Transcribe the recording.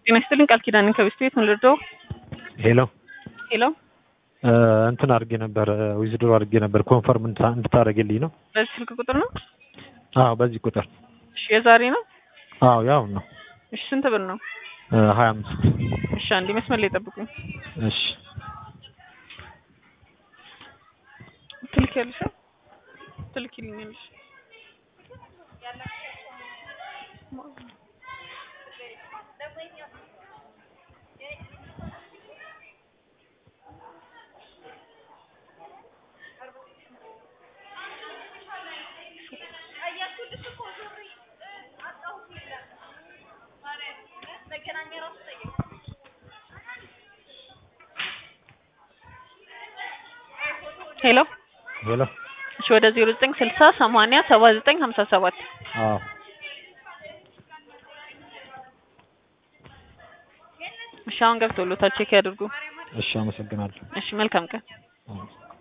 ጤና ይስጥልኝ ቃል ኪዳን ከቤስት ቤት ምን ልርዳው? ሄሎ ሄሎ እንትን አድርጌ ነበር ዊዝድሮ አድርጌ ነበር ኮንፈርም እንድታደርግልኝ ነው። በዚህ ስልክ ቁጥር ነው? አዎ በዚህ ቁጥር እሺ የዛሬ ነው? አዎ ያው ነው እሺ ስንት ብር ነው? ሀያ አምስት እሺ አንዴ መስመር ላይ ጠብቁኝ። እሺ ትልኪያለሽ? ትልኪልኛለሽ? ሄሎ ሄሎ እሺ ወደ 0960 80 79 57 አዎ እሺ አሁን ገብቶሎታል ቼክ ያድርጉ። እሺ አመሰግናለሁ። እሺ መልካም ቀን። አዎ